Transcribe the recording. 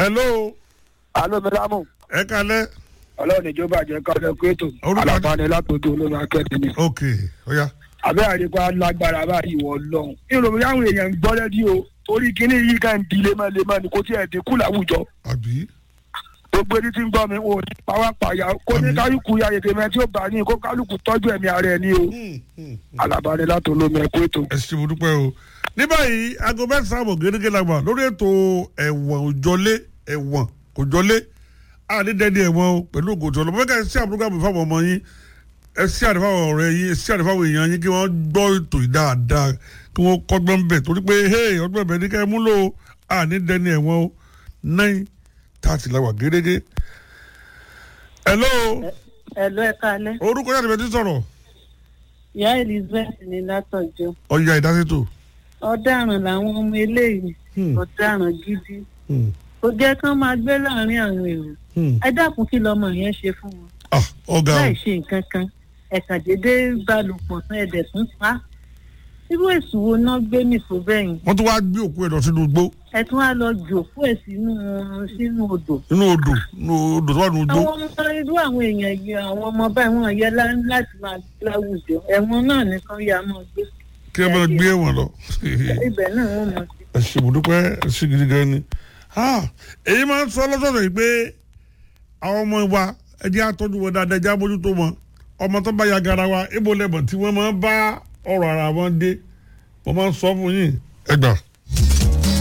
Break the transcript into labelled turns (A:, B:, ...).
A: hello
B: alo mẹlámù
A: ẹ kalẹ́
B: ọlọ́run ìjọba àjẹ kọ́lẹ́ kúrètò
A: Orúkọ-
B: àlàfáàní látòdò olómi akẹ́kọ̀ọ́ ni.
A: ok ọ̀ya
B: àbẹ́ àdìpá lágbára báyìí wọ lọ́hùn. ìròyìn àwọn èèyàn ń gbọ́ lẹ́dí o torí kíní yìí kan ń di lemọ́lemọ́ ni kò tí ẹ̀ dínkù láwùjọ.
A: àbí
B: gbogbo ẹni tí ń gbọ́ mi ò ní pàwápàyà kó ní
A: Àmín.
B: kálukú ya yèké mẹ́ tí ó bá ní kó kálukú tọ́jú ẹ̀mí ara ẹ̀ ní o. àlàfáàní látòdò olómi ẹ̀kúrètò.
A: ẹ ṣe mo dúpẹ́ o ní báyìí aago mẹ́sàn-án àbọ̀ gẹ́gẹ́ la gbà lórí ètò ẹ̀wọ̀n òjọlé ẹ̀wọ̀n òjọlé àdídẹ́ni ẹ̀wọ̀n o pẹ̀lú ògòtò ọlọ́mọ fẹ́ẹ́ sí àbúrò gàmù fáwọn ọmọ yín ẹ sí àdìfáwọn ọ̀rẹ́ yín ẹ sí àdìfáwọn èèyàn yín kí wọ́n gbọ́ ètò yìí dáadáa kí wọ́n kọ́gbọ́n bẹ̀ torí pé hey ọgbọ́n bẹ̀ ní ká ẹ múlò àdídẹ́ni ẹ̀wọ̀n o nine thirty la wà gẹ́gẹ́. hello
C: Ẹ̀lọ́ ẹ̀ka alẹ́.
A: orúkọ yàtọ̀ bẹ́ẹ̀ ti sọ̀rọ̀
C: Ìyá Elizabeth ní látọ̀jọ́.
A: ọ̀ya ìdásítò.
C: Ọ̀daràn làwọn ọmọ eléyìí.
A: Hmm.
C: Ọ̀daràn gidi.
A: Hmm.
C: Kò jẹ́ kán máa gbé láàrin àwọn èrò.
A: Hmm.
C: Ẹ dákun kí lọmọ yẹn ṣe fún wọn.
A: ah ọ̀gá o
C: Láì ṣe nǹkan kan. Ẹ̀ka dédé balùpọ̀ tán ẹ̀dẹ̀ tún pa. Irú èsùn wo náà gbé mi fò bẹ́yìn?
A: wọ́n tún wá gbé òkú ẹ̀ lọ sínú igbó
C: Ẹ tún wá lọ jòkó ẹ̀ sínú sínú odò.
A: inú odò inú odò tó wà nínú igbó.
C: Àwọn ọmọ irú àwọn èèyàn yìí àwọn ọmọ báyìí wọn yẹ lá- láti máa gbé láwùjọ. Ẹ̀wọ̀n náà nìkan yà máa gbé.
A: kí ẹ máa gbé ẹ̀wọ̀n lọ.
C: Ibẹ̀ náà wọ́n mọ̀ sí.
A: ẹ ṣe mo dúpẹ́ ẹ ṣe gidi gan ni. Ah, èyí máa ń sọ lọ́sọ̀ọ̀sẹ̀ yìí pé àwọn ọmọ wa ẹ jẹ́ àtọ́jú wọn dáadáa ẹ jẹ́ àbójútó wọn ọmọ tó bá ya gara wa ibo lẹ́bọ̀n tí wọ́n máa ń bá ọ̀rọ̀ ara wọn dé wọ́n máa ń sọ fún yín ẹ gbà.